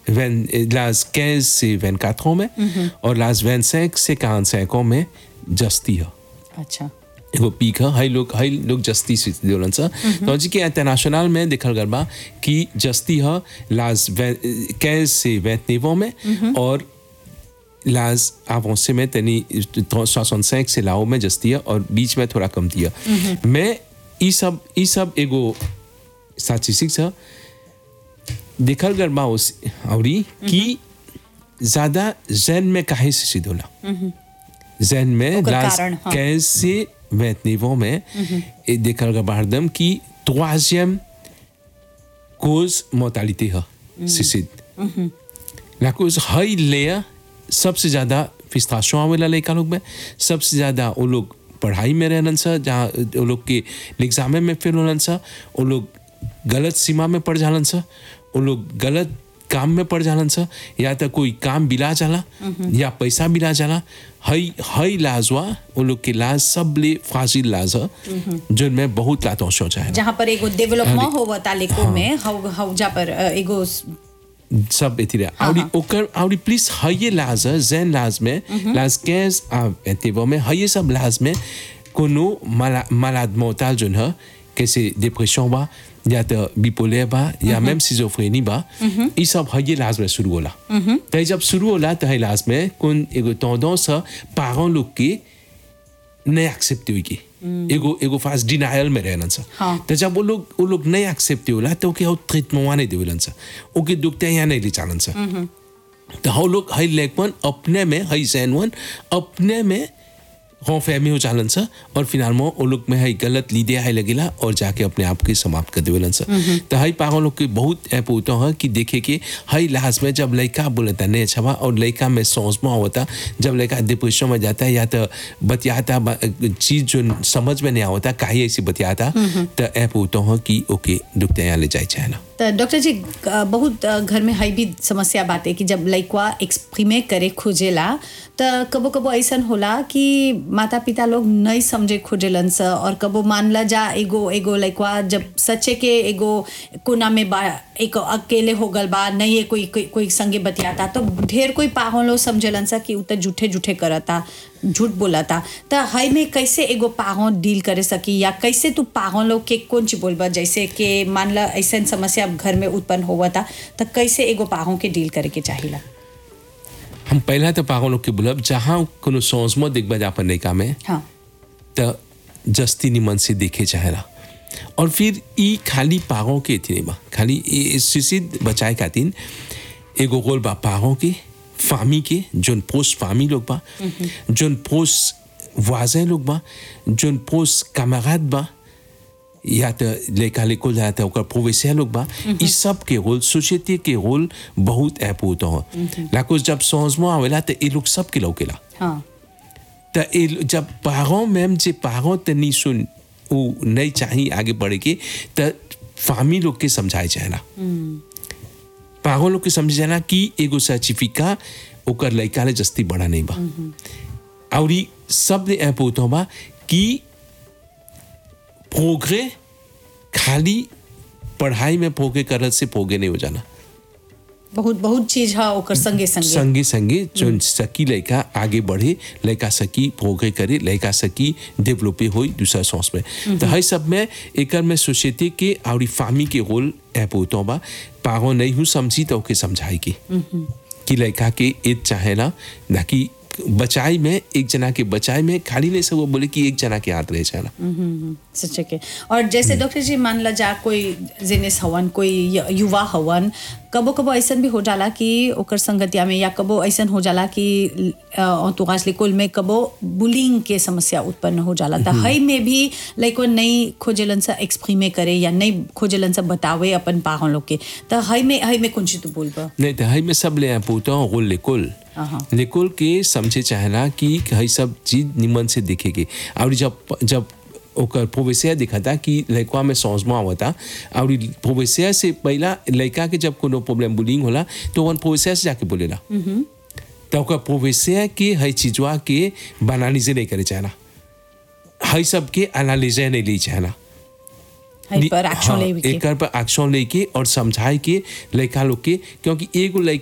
लाज 15 से 24 ans में और लाज 25 से 45 ans में जस्ती है अच्छा एगो पीक है हाई लोग हाई लोग जस्ती से देवलन सा तो जी के इंटरनेशनल में देखल गल बा कि जस्ती है लाज 15 से 29 में और लाज avancé में तनी 65 से लाओ में जस्ती है और बीच में थोड़ा कम दिया मैं ई सब ई सब एगो स्टैटिस्टिक्स है देखल गल बा उस औरी कि ज्यादा जैन में काहे से सिद्ध होला जैन में ओकर लाज कारण, हाँ। 15 से 29 में ए देखल गल बा हरदम कि troisième cause mortalité है suicide la cause हाई लेयर सबसे ज़्यादा फिस्ताशों आवेला लड़का लोग में सबसे ज़्यादा वो लोग पढ़ाई में रहलन सा जहाँ वो लोग के एग्जामे में फेल होलन सा वो लोग गलत सीमा में पड़ जालन सा वो लोग गलत काम में पड़ जालन सा या तो कोई काम बिला जाला या पैसा बिला जाला हई हई लाजवा वो लोग के लाज सब ले फाजिल लाज है जिनमें बहुत लातों सोचा है जहाँ पर एगो डेवलपमेंट होवा तालिको में हव हव जा पर अ, एगो सब एथी रहे आवड़ी ओकर आवड़ी प्लीज हये लाज है, जैन लाज में लाज कैस आ एतेबो में हये सब लाज में कोनो माला मालाद मोताल जोन है कैसे डिप्रेशन बा या तो बिपोलर बा या मैम सिजोफ्रेनी बा ई सब हये लाज में शुरू होला त जब शुरू होला त है लाज में कोन एगो टेंडेंस है पारों लोग के नहीं एक्सेप्ट हुई की एगो एगो फास्ट डिनायल में रहना सा हाँ। तो जब वो लोग वो लोग नहीं एक्सेप्ट होला तो ओके हाउ ट्रीटमेंट नहीं देवेलन सा ओके दुखते यहाँ नहीं ले चालन सा तो हाउ लोग हाई लेकवन अपने में हाई सैनवन अपने में हों फहमी हो चालन सा और फिलहाल में वो लोग में हाई गलत लीदे हाई लगेला और जाके अपने आप के समाप्त कर देवेलन सा तो हाई पागल लोग के बहुत ऐप होता है कि देखे कि हाई लाज में जब लड़का बोलता नहीं अच्छा बा और लड़का में सोच में होता जब लड़का डिप्रेशन में जाता है या तो बतियाता चीज जो समझ में नहीं आवता काहे ऐसी बतियाता तो ऐप होता है कि ओके दुखते यहाँ ले जाए चाहे ना तो डॉक्टर जी अ, बहुत अ, घर में हई भी समस्या बात है कि जब लइकवा एक्सप्रीमे करे खोजेला तो कबो कबो ऐसन होला कि माता पिता लोग नहीं समझे खोजेलन स और कबो मानला जा एगो एगो लइकवा जब सच्चे के एगो कोना में बा एक अकेले हो गल बा नहीं है कोई कोई, कोई संगे बतियाता तो ढेर कोई पाहों लोग समझलन सा कि उ त झूठे झूठे करता झूठ बोलता तो हई में कैसे एगो पाहों डील करे सकी या कैसे तू पाहों लोग के कौन चीज बोलबा जैसे कि मान ला ऐसा समस्या घर में उत्पन्न हुआ था तो कैसे एगो पाहों के डील करे के चाहिला हम पहला तो पागल लोग के बोलब जहाँ कोनो सोच में देखबा जा अपन लड़का में हाँ तो जस्ती निमन से देखे चाहेला और फिर ई खाली पागों के थी नहीं बा खाली सुसिद बचाए खातिर एगो गोल बा पागों के फामी के जोन पोस्ट फामी लोग बा जोन पोस्ट वाजे लोग बा जोन पोस्ट कमागात बा या तो लेखा लिखो जाता है ओकर प्रोफेसर लोग बा इस सब के रोल सोसाइटी के रोल बहुत ऐप होता है लाको जब समझ में आवेला तो ये लोग सब के लौकेला हाँ त ए- जब पारों मैम जे पारों तनी सुन उ नहीं चाहिए आगे बढ़े के त फामी लोग के समझाए जाना पारों लोग के समझे जाना कि एगो सर्टिफिका ओकर लड़का ले जस्ती बड़ा नहीं बा और ई सब ने ऐप होता बा कि प्रोग्रे खाली पढ़ाई में पोगे करत से पोगे नहीं हो जाना बहुत बहुत चीज है ओकर संगे संगे संगे संगे जो सकी लड़का आगे बढ़े लड़का सकी प्रोग्रे करे लड़का सकी डेवलपे हो दूसरा सोच में तो हर सब में एक में सोसाइटी के और फामी के रोल ऐप होता बा पारो नहीं हूँ समझी तो ओके समझाई की कि लड़का के ईद चाहेला ना कि बचाई में एक जना के बचाई में खाली नहीं सब वो बोले कि एक जना के हाथ रहे चाहेला सच्चे के और जैसे डॉक्टर जी मान ला जा कोई जिनिस हवन कोई य- युवा हवन कबो कबो ऐसन भी हो जाला कि ओकर संगतिया में या कबो ऐसन हो जाला कि तुगास लिकुल में कबो बुलिंग के समस्या उत्पन्न हो जाला त हई में भी लाइको नहीं खोजेलन सा एक्सप्रीमे करे या नहीं खोजेलन सा बतावे अपन पाहों लोग के त हई में हई में कुछ तू बोलबा नहीं तो हई में सब ले पूछता हूँ रोल लेकुल अहाँ। लेकुल के समझे चाहना कि हई सब चीज निमन से दिखेगी और जब जब ओकर प्रोवेसिया दिखाता कि लड़का में समझमा आवता और प्रोवेसिया से पहला लड़का के जब कोनो प्रॉब्लम बुलिंग होला तो वन प्रोवेसिया से जाके बोलेला तो ओकर प्रोवेसिया के हई चीजवा के बनानीजे नहीं करे चाहना हई सब के एनालिजे नहीं ली चाहना हई पर एक्शन हाँ, ले के एकर पर एक्शन लेके और समझाए के लड़का लोग के क्योंकि एगो लड़का